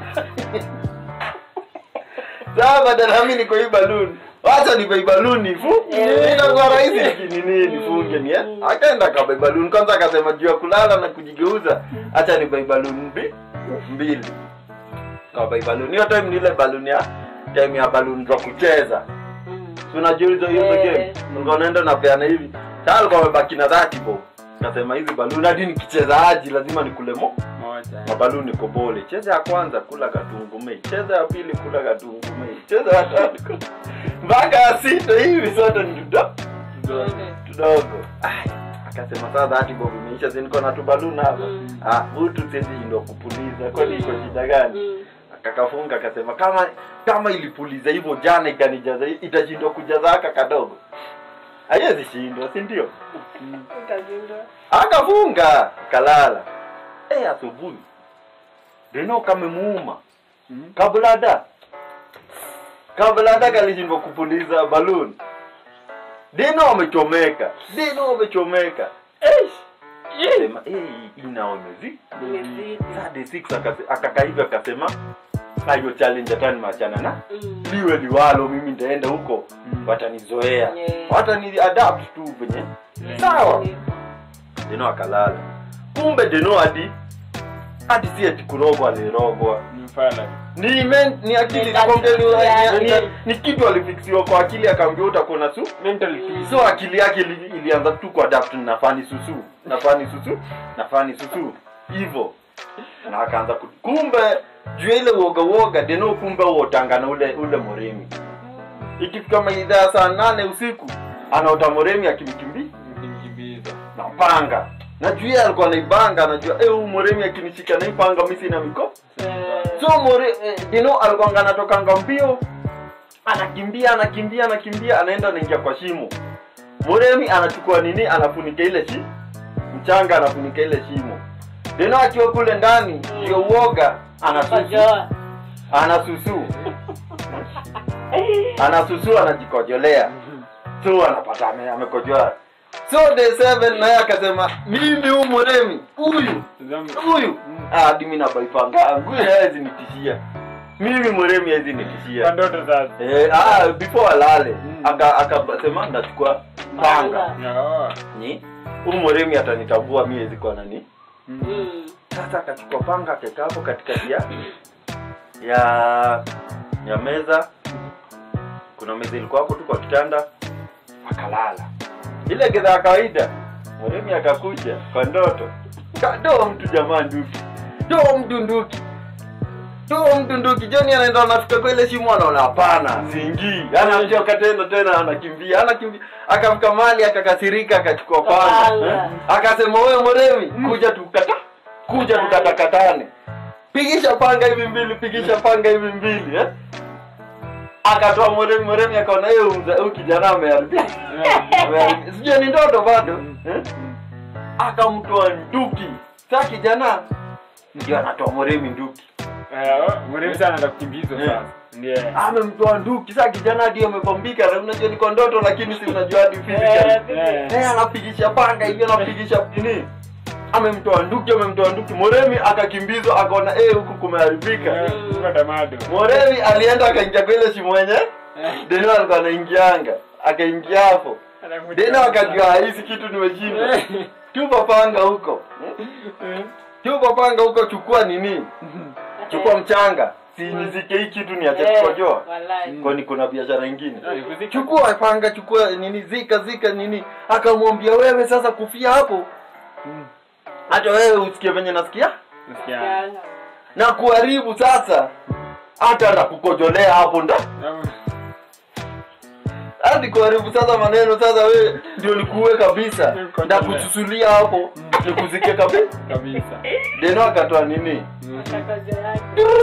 Speaker 1: sasa badala mimi niko hiyo balloon acha ni kwa balloon nifu
Speaker 3: Eh.
Speaker 1: itakuwa rahisi nini nifunge ni eh akaenda kwa balloon kwanza akasema juu ya kulala na kujigeuza acha ni kwa balloon mbi- mbili kwa balloon hiyo time ni ile balloon ya time ya balloon za kucheza Si unajua hizo hizo
Speaker 3: Eh.
Speaker 1: game ulikuwa unaenda unapeana hivi sasa alikuwa amebaki na 30 bob nasema hizi balloon hadi nikicheza aji lazima nikule mo
Speaker 2: Moja.
Speaker 1: mabaluni kobole cheza ya kwanza kula katungumei cheza ya pili kula katungumei cheza ya tatu kula- mpaka ya sita hivi sote ni tudo- tudogo Ai, akasema sasa hati bob imeisha si niko na tubaluni hapa
Speaker 3: Mm.
Speaker 1: ah hutu siwezi ndo kupuliza kwani iko shida gani akakafunga akasema kama kama ilipuliza hivyo jana ikanijaza itashindwa kujaza aka kadogo haiwezi shindwa si ndio akafunga kalala eh asubuhi deno kamemuuma
Speaker 2: Mhm.
Speaker 1: kablada kablada kalishindwa kupuliza balloon deno amechomeka deno amechomeka Eh, sema eh inao imezi Saturday six akase- akakaiga akasema "Ah, hiyo challenge hata nimeachana na liwe liwalo mimi ndaenda huko
Speaker 2: Mm.
Speaker 1: watanizoea
Speaker 3: Yeah.
Speaker 1: watani adapt tu venye sawa deno akalala kumbe deno hadi hadi si ati kurogwa alirogwa
Speaker 2: Ni mfala.
Speaker 1: ni men, ni akili
Speaker 3: Ni
Speaker 1: nakwambia ni,
Speaker 3: akili
Speaker 1: ni,
Speaker 3: ya-
Speaker 1: ni, ni kitu alifiksiwa kwa akili akaambia utakuwa na su
Speaker 2: Mental peace.
Speaker 1: so akili yake ili, ilianza tu kuadapt nafani susu nafani susu nafani susu hivyo na akaanza ku- kumbe juu ya ile uoga uoga deno kumbe uotanga na ule ule moremi ikifika maidhaa ya saa nane usiku anaota moremi akimkimbi
Speaker 2: Nikimkimbiza.
Speaker 1: na panga na juu yeye alikuwa naibanga anajua eh huyu moremi akinishika na hii panga mimi sina miko so more eh, dino alikuwa anatokanga mbio anakimbia anakimbia anakimbia anaenda anaingia kwa shimo moremi anachukua nini anafunika ile shi mchanga anafunika ile shimo dino akiwa kule ndani
Speaker 3: Mm.
Speaker 1: ndio uoga anasusu anasusu anasusu anajikojolea so anapata ame- amekojoa so day seven naye akasema mimi huyu moremi huyu
Speaker 2: Zamu-
Speaker 1: huyu Ah, hadi mi nabaipanga huyu hawezi nitishia mimi moremi hawezi
Speaker 2: Kwa
Speaker 1: nitishia
Speaker 2: ndoto sasa.
Speaker 1: eh, ah, before alale
Speaker 2: Mm.
Speaker 1: aka akasema ndachukua panga
Speaker 2: Oh.
Speaker 1: ni huyu moremi atanitambua mi hawezi kuwa nani sasa akachukua panga akaweka hapo katikati ya ya ya meza kuna meza ilikuwa hapo tu kwa kitanda akalala ile gedha ya kawaida mweremi akakuja kwa ndoto kadoa mtu jamaa nduki doa mtu nduki doa mtu nduki joni anaenda anafika kwa ile shimo anaona hapana siingii anamchoka tena tena anakimbia anakimbia akafika mali akakasirika akachukua panga
Speaker 3: Panga.
Speaker 1: eh? akasema wewe mweremi kuja tukata kuja tukatakatane pigisha panga hivi mbili pigisha panga hivi mbili eh? akatoa mweremi mweremi akaona hiyo mza- huyu kijana ameharibika Ameharibika. sijui ni ndoto bado eh? akamtoa nduki saa kijana ndio anatoa mweremi nduki
Speaker 2: mrefu sana anaenda kukimbizwa
Speaker 1: Yeah.
Speaker 2: sasa ndiye
Speaker 1: amemtoa nduki saa kijana hadi amebombika na unajua niko ndoto lakini si unajua hadi physically
Speaker 2: Eh.
Speaker 1: Eh, anapigisha panga hivi anapigisha nini amemtoa nduki amemtoa nduki moremi akakimbizwa akaona eh huku kumeharibika
Speaker 2: Eh, kuka tamado
Speaker 1: moremi alienda akaingia kwa ile shimo yenye deno alikuwa anaingianga akaingia hapo deno akajua hizi kitu nimeshinda tupa panga huko tupa panga huko chukua nini chukua mchanga sinizike hii kitu niache kukojoa
Speaker 3: Walai.
Speaker 1: kwani kuna biashara ingine chukua panga chukua nini zika zika nini akamwambia wewe sasa kufia hapo hata wewe usikie venye nasikia
Speaker 3: Yanga.
Speaker 1: na kuharibu sasa hata nakukojolea hapo nda hadi kuharibu sasa maneno sasa wewe ndio nikuue kabisa ndakususulia hapo nikuzike kabisa
Speaker 2: kabisa
Speaker 1: deno akatoa nini
Speaker 3: Mtakaja yake.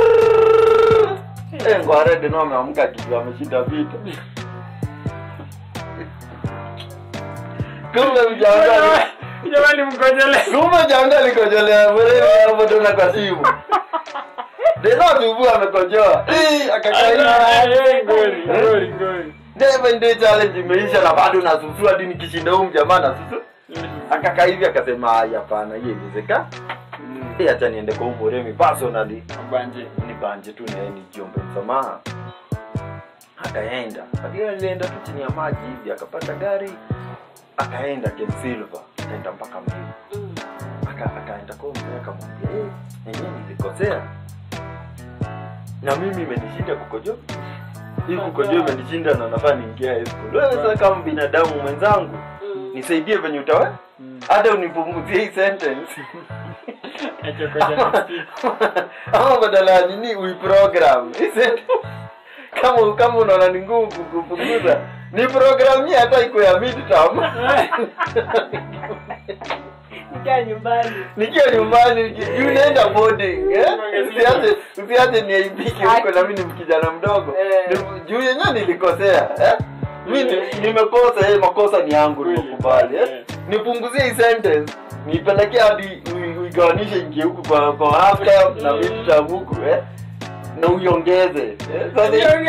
Speaker 1: Eh, ngware deno ameamka akijua ameshinda vita kumbe mjanga
Speaker 2: jamani mkojele
Speaker 1: kumbe janga likojolea mwerewe hapo tena kwa simu deno tubu amekojoa Eh, akakaa hivi. Never ndio challenge imeisha na bado nasusua hadi nikishinda huyu mjamaa nasusu akakaa hivi akasema haya hapana hiyo iwezeka Eh, acha niende kwa huyu mweremi personally
Speaker 2: banje
Speaker 1: nibanje tu naye nijiombe msamaha akaenda lakini alienda tu chini ya maji hivi akapata gari akaenda Ken Silver akaenda mpaka mjini
Speaker 3: Mm.
Speaker 1: aka akaenda kwa mzee akamwambia eh yenyewe nilikosea na mimi imenishinda kukojoa hii kukojoa imenishinda na nafaa niingia high school wewe sasa kama binadamu mwenzangu
Speaker 3: Mm.
Speaker 1: nisaidie venye utawe hata unipunguzie hii sentence ama badala ya nini uiprogram Hii sentence, kama kama unaona ni ngumu kupunguza ni programia hata iko ya midterm
Speaker 3: Nikaa nyumbani.
Speaker 1: nikiwa nyumbani juu naenda boarding eh? usiache usiache niaibike huko na mimi ni kijana mdogo
Speaker 3: Eh.
Speaker 1: Ni- juu yenyewe nilikosea eh? mi ni- nimekosa eh, makosa ni yangu
Speaker 2: Kweli,
Speaker 1: nimekubali eh?
Speaker 2: eh.
Speaker 1: nipunguzie hii sentence nipelekee hadi ui- uigawanishe ingie huku kwa kwa half term na
Speaker 3: Mm.
Speaker 1: mid term huku eh? na uiongeze eh? Sasa-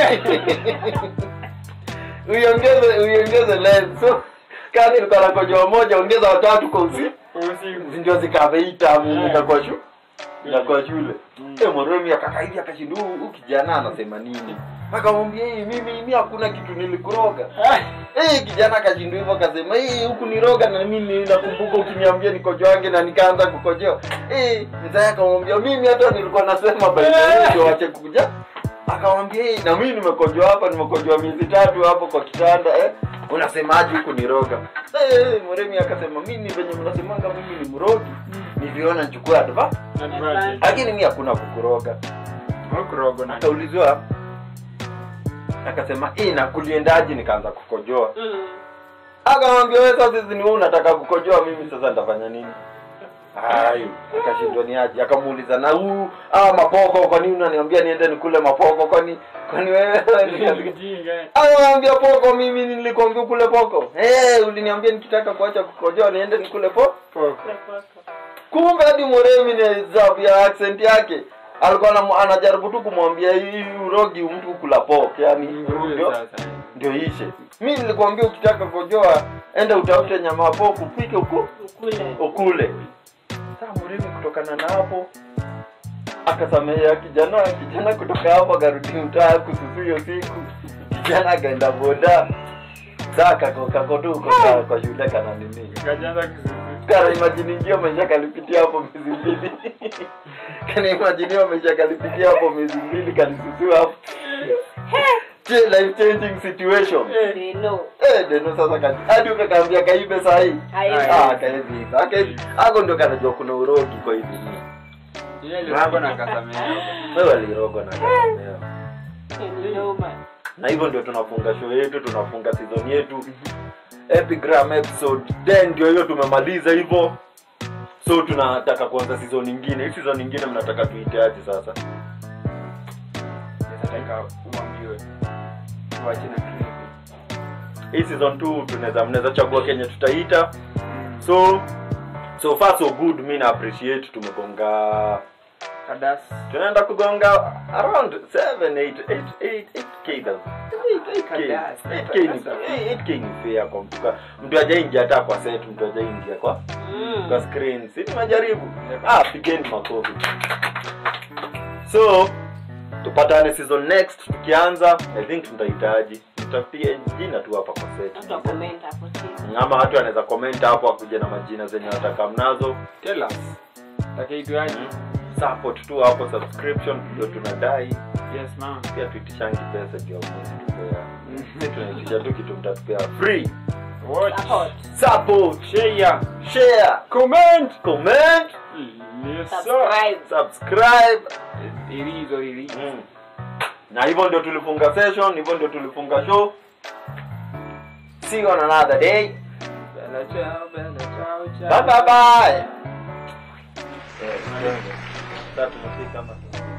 Speaker 1: uiongeze uiongeze length so kama nilikuwa na kojoa moja ongeza watatu kwa usiku ndio zikaveita
Speaker 2: Mm.
Speaker 1: ikakuwa shu ikakuwa shule
Speaker 2: Mm.
Speaker 1: Eh, moremi akaka hivi akashinda "Huyu- huyu kijana anasema nini akamwambia "Eh, mimi mimi hakuna kitu nilikuroga Eh, kijana akashindwa hivyo akasema "Eh, huku niroga na mimi nakumbuka ukiniambia nikojoange na nikaanza kukojoa Eh, mzee akamwambia mimi hata nilikuwa nasema baadaye wache kuja akamwambia "Eh, na mimi nimekojoa hapa nimekojoa miezi tatu hapo kwa kitanda eh unasemaje huku niroga eh moremi akasema mimi venye mnasemanga mimi ni mrogi niliona nichukue adva lakini mi hakuna kukuroga akaulizwa akasema "Eh, na kuliendaje nikaanza kukojoa
Speaker 3: Mm.
Speaker 1: akamwambia wewe sasa hizi ni wewe unataka kukojoa mimi sasa nitafanya nini ai akashindwa ni aje akamuuliza na huu ah mapoko kwa nini unaniambia niende nikule mapoko kwani kwani wewe akamwambia poko mimi nilikwambia kule poko eh uliniambia nikitaka kuacha kukojoa niende nikule poko kumbe hadi moremi ni zabu ya accent yake alikuwa anamu- anajaribu tu kumwambia hii urogi mtu kula pok yani ndio ndio ishe mi nilikwambia ukitaka kojoa enda utafute nyama ya pok upike uku
Speaker 3: Ukule.
Speaker 1: ukule saa moremi kutokana na hapo akasamehea kijana kijana kutoka hapo akarudi mtaa kususu hiyo siku kijana akaenda boda saa kako kako tu kwa, kwa shule kana nini kana imagine ingia maisha kalipitia hapo miezi mbili kana imagine hiyo maisha kalipitia hapo miezi mbili kalisusua hapo Ch- life changing situation
Speaker 3: They know.
Speaker 1: eh deno sasa kati hadi ukakaambia kaibe saa hii
Speaker 3: Haiwezi.
Speaker 1: ah kaezi hivi akaezi ako ndio kanajua kuna urogi kwa hivi
Speaker 2: Yeye alikuwa na kasamea.
Speaker 1: wewe alirogo na kasamea
Speaker 3: Ni noma.
Speaker 1: na hivyo ndio tunafunga show yetu tunafunga season yetu epigram episode 10 ndio hiyo tumemaliza hivyo so tunataka kuanza season nyingine hii season nyingine mnataka tuite aje sasa
Speaker 2: Nataka uambiwe. Tuache na clip.
Speaker 1: hii season 2 tunaweza mnaweza chagua kenye tutaita so so far so good mi na appreciate tumegonga
Speaker 2: Kadas.
Speaker 1: tunaenda kugonga around 7 8 8 8 8k does 8k
Speaker 2: Kadas.
Speaker 1: 8k ni 8k ni fair kwa mtu ka- mtu ajaingia hata kwa set mtu ajaingia kwa
Speaker 3: Mm.
Speaker 1: kwa screen si tumejaribu ah pigeni makofi so tupatane season next tukianza i think tutahitaji tutafutie jina tu hapa kwa set
Speaker 3: Tuta comment hapo chini.
Speaker 1: ama watu wanaweza comment hapo akuje na majina zenye wataka mnazo
Speaker 2: Tell us. Takiitwaje?
Speaker 1: support tu hapo subscription ndio tunadai
Speaker 2: Yes, ma'am.
Speaker 1: pia tuitishangi pesa juu ya mwezi tupea si tunaitisha tu kitu mtatupea free
Speaker 2: Watch.
Speaker 3: Support.
Speaker 1: support
Speaker 2: Share.
Speaker 1: share
Speaker 2: Comment.
Speaker 1: comment
Speaker 2: Yes, sir.
Speaker 3: Subscribe.
Speaker 1: subscribe
Speaker 2: It is what it is.
Speaker 1: mm. na hivyo ndio tulifunga session hivyo ndio tulifunga show see you on another day
Speaker 2: Bella ciao, bella ciao, ciao.
Speaker 1: bye bye bye eh, sasa tunafika hapa